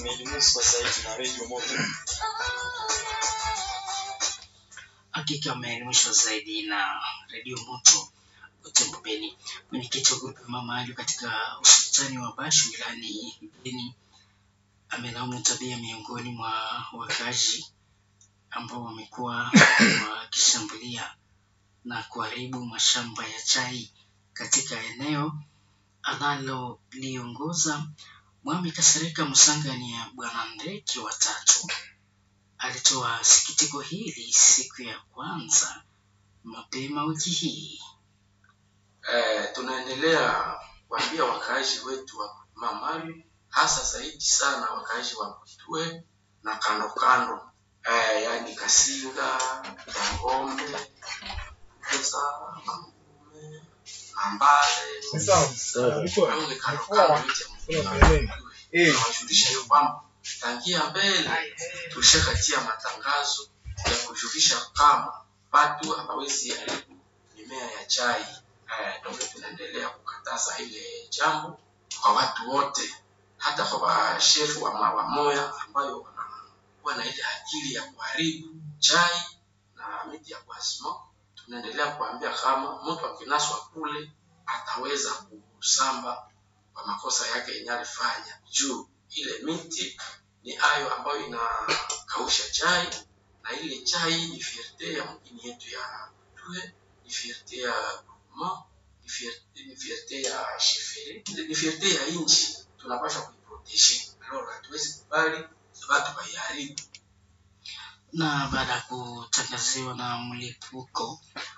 Umeelimishwa zaidi na redio moto. Hakika ameelimishwa zaidi na redio moto Butembo Beni. Mwenyekiti wa grupu mama Alio katika usultani wa Bashu wilayani Beni amelaumu tabia miongoni mwa wakaaji ambao wamekuwa wakishambulia na kuharibu mashamba ya chai katika eneo analoliongoza. Mwami Kasereka Musangani ya Bwana Ndeki watatu alitoa sikitiko hili siku ya kwanza mapema wiki hii. Eh, tunaendelea kuambia wakaaji wetu wa Mamali, hasa zaidi sana wakaaji wa Butwe na kando kando, eh, yani Kasinga, Tangombe, Pesa, Mangume, Mambale, Longe kando kando yote ya Butwe. Nawajulisha hiyo kwamba tangia mbele tulishakatia matangazo ya kujulisha kama watu hawawezi haribu mimea ya chai. Eh, ndio tunaendelea kukataza ile jambo kwa watu wote, hata kwa washefu wa mawa moya ambayo wanakuwa na ile akili ya kuharibu chai na miti ya kuasmo. Tunaendelea kuambia kama mtu akinaswa kule ataweza kusamba kwa makosa yake yenye alifanya juu ile miti ni ayo ambayo inakausha chai na ile chai ni fierte ya mjini yetu ya Tue, ni fierte ya Guma, ni fierte, ni fierte ya Shefere, ni fierte ya inchi. Tunapaswa kuiproteje, alors hatuwezi kubali watu waiharibu. na baada ya kutangaziwa na mlipuko